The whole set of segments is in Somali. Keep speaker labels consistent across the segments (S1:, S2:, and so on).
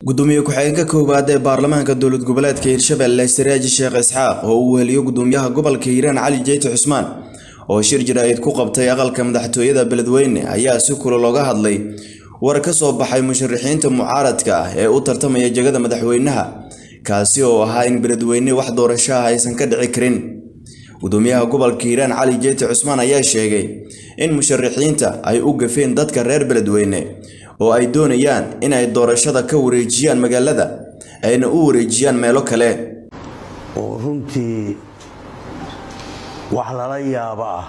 S1: gudoomiye ku-xigeenka koowaad ee baarlamaanka dowlad goboleedka hirshabelle siraaji sheekh isxaaq oo uu weheliyo gudoomiyaha gobolka hiiraan cali jeyti cusmaan oo shir jaraa'id ku qabtay aqalka madaxtooyada beledweyne ayaa si kula looga hadlay war ka soo baxay musharaxiinta mucaaradka ah ee u tartamaya jegada madaxweynaha kaasi oo ahaa in beledweyne wax doorasho ah aysan ka dhici karin gudoomiyaha gobolka hiiraan cali jeyti cusmaan ayaa sheegay in musharaxiinta ay u gafeen dadka reer beledweyne oo ay doonayaan in ay doorashada ka wareejiyaan magaalada ayna u wareejiyaan meelo kale
S2: oo runtii wax lala yaabo ah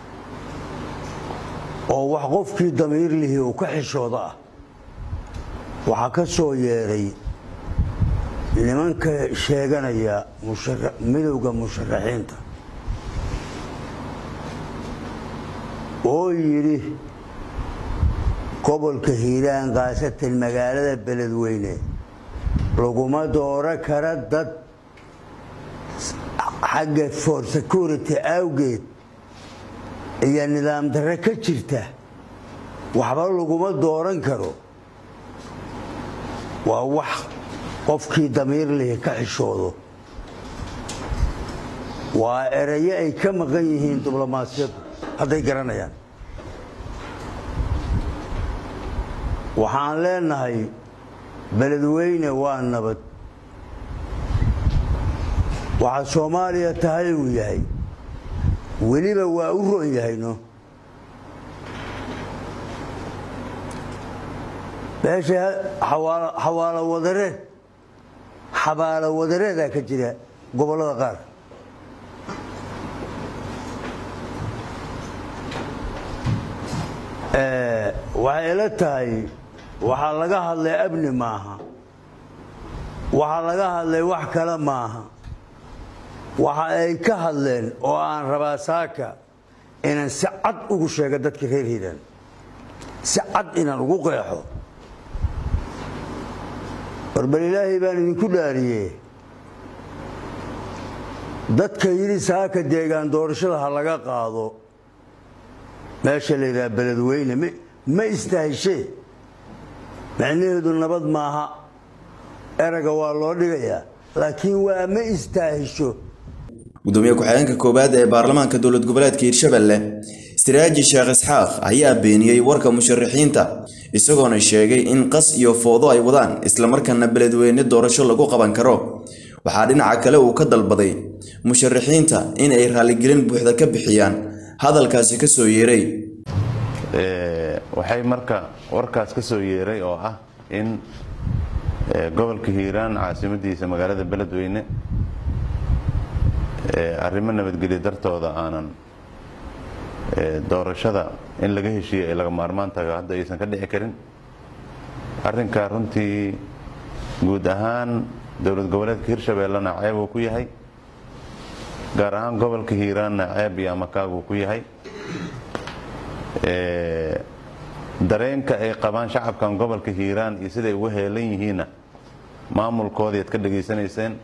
S2: oo wax qofkii damiir lihii uu ka xishooda ah waxaa ka soo yeedhay nimanka sheeganaya midowda musharaxiinta oo yidhi gobolka hiiraan khaasatan magaalada beledweyne laguma dooro kara dad xagga for security awgeed iyo nidaam darre ka jirta waxba laguma dooran karo waa wax qofkii damiir lihi ka xishoodo waa erayo ay ka maqan yihiin diblomaasiyaddu hadday garanayaan waxaan leenahay beledweyne waa nabad waxa soomaaliya tahay uu yahay weliba waa u ron yahayno meesha xawaalo wadareed xabaalo wadareedaa ka jira gobollada qaar waxay ila tahay waxaa laga hadlay abni maaha waxaa laga hadlay wax kale maaha waxa ay ka hadleen oo aan rabaa saaka inaan si cad ugu sheego dadka reer hiiraan si cad inaan ugu qeexo barbal ilaahay baan idinku dhaariye dadka yidhi saaka deegaan doorashada ha laga qaado meesha la yidhaha beledweyne ma istahishee macnaheedu nabad maaha eraga waa loo dhigayaa laakiin waa ma istaahisho
S1: gudoomiye ku-xigeenka koowaad ee baarlamaanka dowlad goboleedka hiirshabelle siraaji sheekh isxaaq ayaa beeniyey warka musharaxiinta isagoona sheegay in qas iyo foodo ay wadaan islamarkaana beledweyne doorasho lagu qaban karo waxaa dhinaca kale uu ka dalbaday musharaxiinta in ay raaligelin buuxda ka bixiyaan hadalkaasi ka soo yeeray
S3: waxay marka warkaas ka soo yeeray oo ah in gobolka hiiraan caasimadiisa magaalada beledweyne arrimo nabadgelyo dartooda aanan doorashada in laga heshiiye ay laga maarmaan tahay hadda aysan ka dhici karin arrinkaa runtii guud ahaan dowlad goboleedka hirshabeellena ceeb uu ku yahay gaar ahaan gobolka hiiraanna ceeb iyo amakaaguu ku yahay dareenka ay qabaan shacabkan gobolka hiiraan iyo siday uga heelan yihiinna maamulkoodii ad ka dhegaysanayseen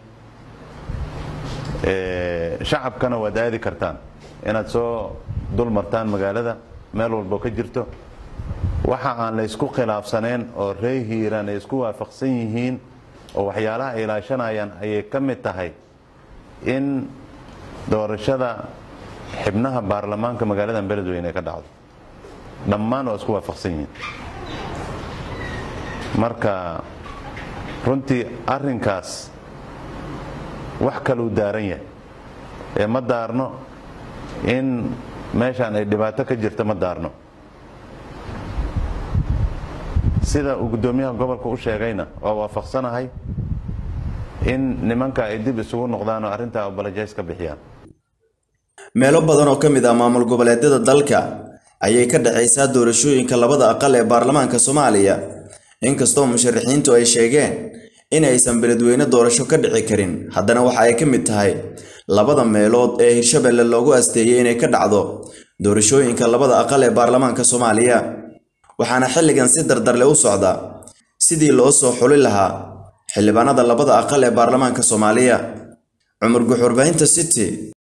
S3: shacabkana waad aadi kartaan inaad soo dul martaan magaalada meel walbo ka jirto waxa aan la ysku khilaafsaneen oo ree hiiraan ay isku waafaqsan yihiin oo waxyaalaha ay ilaashanayaan ayay ka mid tahay in doorashada xibnaha baarlamaanka magaaladan beledweyne ay ka dhacdo dhammaan waa isku waafaqsan yihiin marka runtii arrinkaas wax kaluu daaran yahay ee ma daarno in meeshaan ay dhibaato ka jirta ma daarno sida uu guddoomiyaha gobolka u sheegayna waa waafaqsanahay in nimanka ay dib isugu noqdaan oo arrintaa obalajays ka bixiyaan
S1: meelo badan oo ka mid ah maamul goboleedyada dalka ayay ka dhacaysaa doorashooyinka labada aqal ee baarlamaanka soomaaliya inkastoo musharaxiintu ay sheegeen in aysan beledweyne doorasho ka dhici karin haddana waxa ay ka mid tahay labada meelood ee hirshabelle loogu asteeyey inay ka dhacdo doorashooyinka labada aqal ee baarlamaanka soomaaliya waxaana xilligan si dardarle u socda sidii loo soo xuli lahaa xildhibaanada labada aqal ee baarlamaanka soomaaliya cumar guxurbahinta city